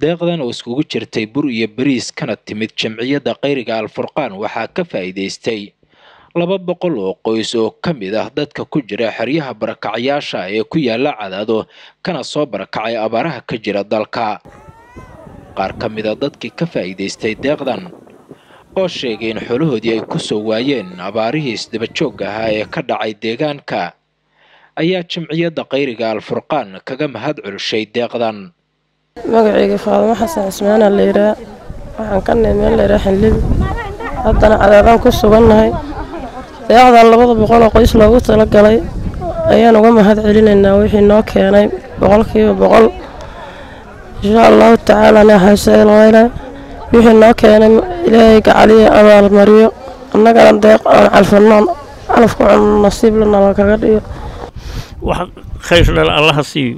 deeqdan oo iskugu jirtay bur iyo beriis kana timid jamciyadda khayriga alfurqaan waxaa ka faa'iidaystay laba boqol oo qoys oo ka mid ah dadka ku jira xeryaha barakacyaasha ee ku yaala cadaado kana soo barakacay abaaraha ka jira dalka qaar ka mid a dadkii ka faa'iidaystay deeqdan oo sheegay in xoolahoodii ay ku soo waayeen abaarihii isdabajoogga ahaa ee ka dhacay deegaanka ayaa jamciyadda khayriga alfurqaan kaga mahad celishay deeqdan magacayga faadimo xasan cismaana layidhaa waxaan ka nahay meel layidhaa xinlibi haddana cadaadaan ku sugannahay deeqdan labada boqol oo qoys loogu talagalay ayaan uga mahad celinaynaa wixii noo keenay boqolkiiba boqol insha allahu tacaalana xaseelweyne wixii noo keenay ilaahay gacaliya abaalmariyo annagana deeq aan calfannoon calafku cun nasiib lanala kaga dhigo wax khayr dhal allaha siiyo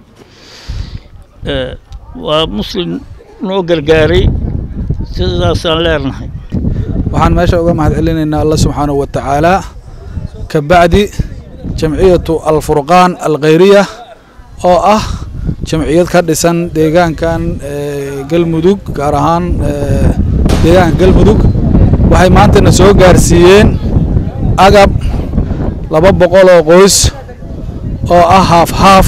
waa muslim noo gargaaray sidaasaan leenahay waxaan meesha uga mahad celinaynaa alla subxaanahu wa tacaala ka bacdi jamciyatu alfurqaan alkhayriya oo ah jamciyad ka dhisan deegaankan galmudug gaar ahaan deegaanka galmudug waxay maantana soo gaarsiiyeen agab laba boqol oo qoys oo ah haaf haaf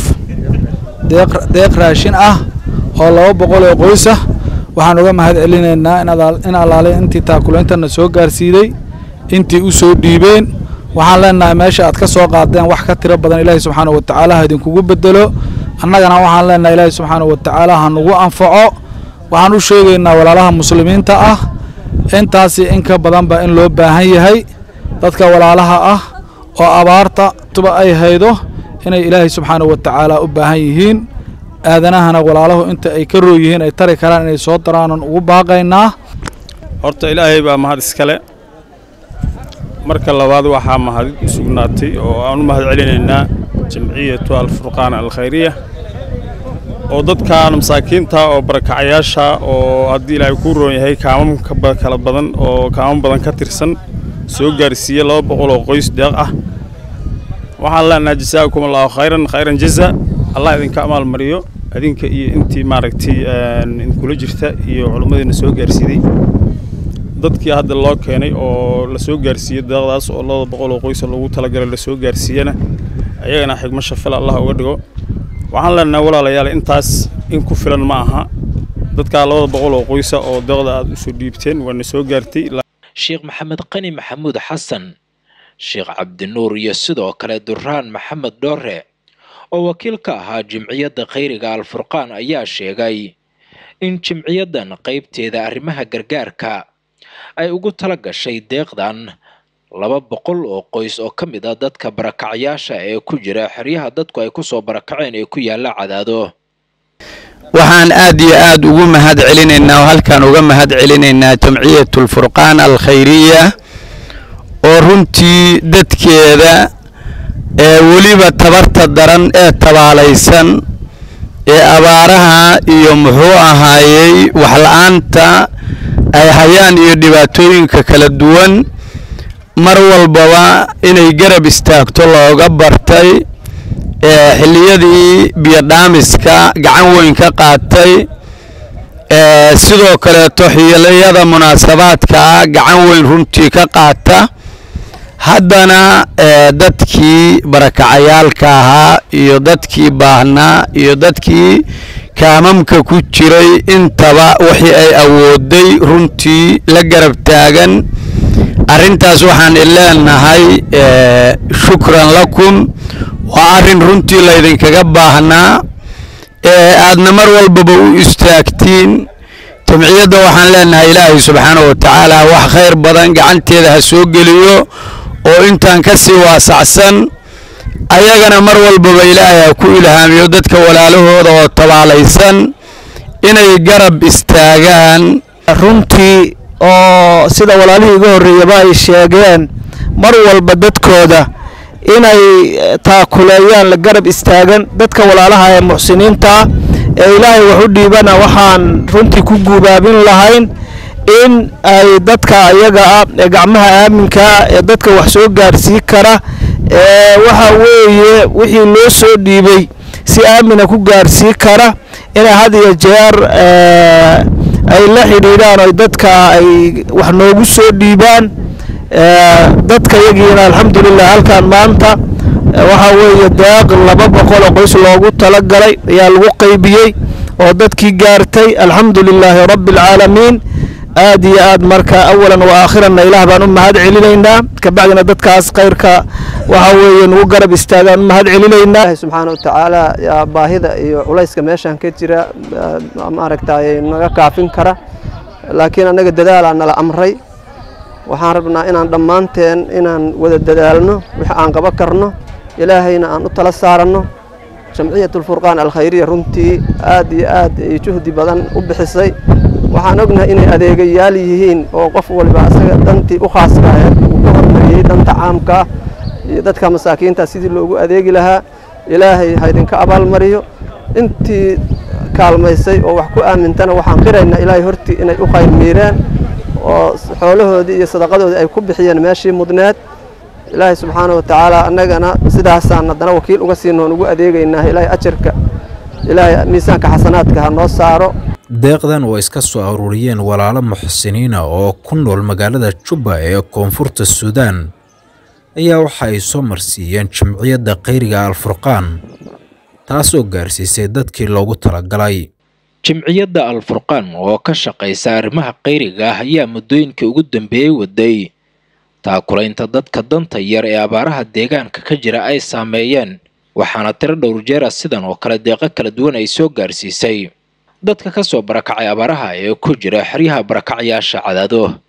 deeq raashin ah oo laba boqol oo qoys ah waxaan uga mahad celinaynaa in allaale intii taakulaintana soo gaarsiiday intii u soo dhiibeen waxaan leenahay meesha aad ka soo qaadeen wax ka tiro badan ilaahay subxaanahu wa tacaala ha idinkugu bedelo annagana waxaan leenahay ilaahay subxaanahu wa tacaala ha nagu anfaco waxaan u sheegaynaa walaalaha muslimiinta ah intaasi in ka badanba in loo baahan yahay dadka walaalaha ah oo abaarta tuba ay haydo inay ilaahay subxaanahu wa tacaala u baahan yihiin aadanahana walaalahu inta ay ka roog yihiin ay tari karaan inay soo daraanan ugu baaqaynaa horta ilaahay baa mahad iskale marka labaad waxaa mahadid u sugnaatay oo aan u mahad celinaynaa jamciyatu alfurqaan alkhayriya oo dadkan masaakiinta oo barakacayaasha oo haddii ilaahay kuu roon yahay kaamamka kala badan oo kaamam badan ka tirsan soo gaarsiiye laba boqol oo qoys deeq ah waxaan leenahay jasaakum allahu khayran khayran jaza allah idinka amaal mariyo adinka iyo intii maaragtay idinkula jirta iyo culimmadiina soo gaarsiiday dadkii hadda loo keenay oo la soo gaarsiiyey deeqdaas oo labada boqol oo qoysa loogu talagalay la soo gaarsiiyana ayagana xigmo shafale allah uga dhigo waxaan leenahay walaalayaal intaas in ku filan ma aha dadkaa labada boqol oo qoysa oo deeqda aad usoo dhiibteen waana soo gaartay sheekh maxamed qani maxamuud xasan sheekh cabdinuur iyo sidoo kale duraan maxamed dhoore oo wakiil ka ahaa jimciyadda khayriga alfurqaan ayaa sheegay in jimciyaddan qaybteeda arrimaha gargaarka ay ugu tala gashay deeqdan laba boqol oo qoys oo ka mid ah dadka barakacyaasha ee ku jira xeryaha dadku ay kusoo barakaceen ee ku yaalla cadaado waxaan aad iyo aad ugu mahad celinaynaa oo halkaan uga mahad celinaynaa jamciyatu alfurqaan alkhayriya oo runtii dadkeeda ee weliba tabarta daran ee tabaalaysan ee abaaraha iyo muxuu ahaayey waxla-aanta ay hayaan iyo dhibaatooyinka kala duwan mar walbaba inay garab istaagto looga bartay ee xilliyadii biyodhaamiska gacan weyn ka qaatay ee sidoo kaleeto xilliyada munaasabaadkaa gacan weyn runtii ka qaata haddana dadkii barakacayaalka ahaa iyo dadkii baahnaa iyo dadkii kaamamka ku jiray intaba wixii ay awooday runtii la garab taagan arrintaas waxaan ileenahay shukran lakum waa arrin runtii laydinkaga baahnaa ee aadna mar walbaba u istaagtiin jamciyadda waxaan leenahay ilaahay subxaanahu wa tacaala wax khayr badan gacanteeda ha soo geliyo oo intaan ka sii waasacsan ayagana mar walbaba ilaahay ha ku ilhaamiyo dadka walaalahooda oo tabaalaysan inay garab istaagaan runtii oo sida walaalihii iga horreeyaba ay sheegeen mar walba dadkooda inay taakuleeyaan la garab istaagan dadka walaalaha ee muxsiniinta ee ilaahay wax u dhiibana waxaan runtii ku guubaabin lahayn in ay dadka ayaga ah ee gacmaha aaminkaa ee dadka wax soo gaarsii kara ee waxa weeye wixii loo soo dhiibay si aamina ku gaarsii kara inay had iyo jeer ay la xidhiidhaan oo dadka ay wax noogu soo dhiibaan dadka yagiina alxamdulilah halkan maanta waxaa weeye deeq laba boqol oo qoys loogu talagalay ayaa lagu qaybiyey oo dadkii gaartay alxamdu lilaahi rabbi alcaalamiin aad iyo aad marka awalan wa aakhiranna ilaah baan u mahad celinaynaa kabacdina dadkaas khayrka waxa weeye nagu garab istaagaan u mahad celinaynaa ilaahay subxaana wa tacaala yaa baahida iyo culayska meeshan ka jira maaragtay naga kaafin kara laakiin annaga dadaalaa nala amray waxaan rabnaa inaan dhammaanteen inaan wada dadaalno wix aan qaba karno ilaahayna aan u tala saaranno jamciyatulfurqaan alkhayriya runtii aad iyo aad ay juhdi badan u bixisay waxaan ognahay inay adeegayaal yihiin oo qof waliba asaga dantii u khaaska uu ka hormariyey danta caamka iyo dadka masaakiinta sidii loogu adeegi lahaa ilaahay ha idinka abaalmariyo intii kaalmaysay oo wax ku aamintana waxaan qiraynaa ilaahay hortii inay u khayr miireen oo xoolahoodii iyo sadaqadoodii ay ku bixiyeen meeshii mudneed ilaahay subxaana wa tacaala annagana sidaasaan haddana wakiil uga siinoon ugu adeegaynaa ilaahay ajarka ilaahay miisaanka xasanaadka ha noo saaro deeqdan oo iska soo aruuriyeen walaalo muxsiniina oo ku nool magaalada jubba ee koonfurta suudaan ayaa waxa ay soo marsiiyeen jamciyadda khayriga alfurqaan taasoo gaarsiisay dadkii loogu talagalay jimciyadda alfurqaan oo ka shaqaysa arrimaha khayriga ah ayaa muddooyinkii ugu dambeeyey waday taakulaynta dadka danta yar ee abaaraha deegaanka ka jira ay saameeyeen waxaana tiro dhowr jeera sidan oo kale deeqo kala duwan ay soo gaarsiisay dadka ka soo barakacay abaaraha ee ku jira xeryaha barakacyaasha cadaado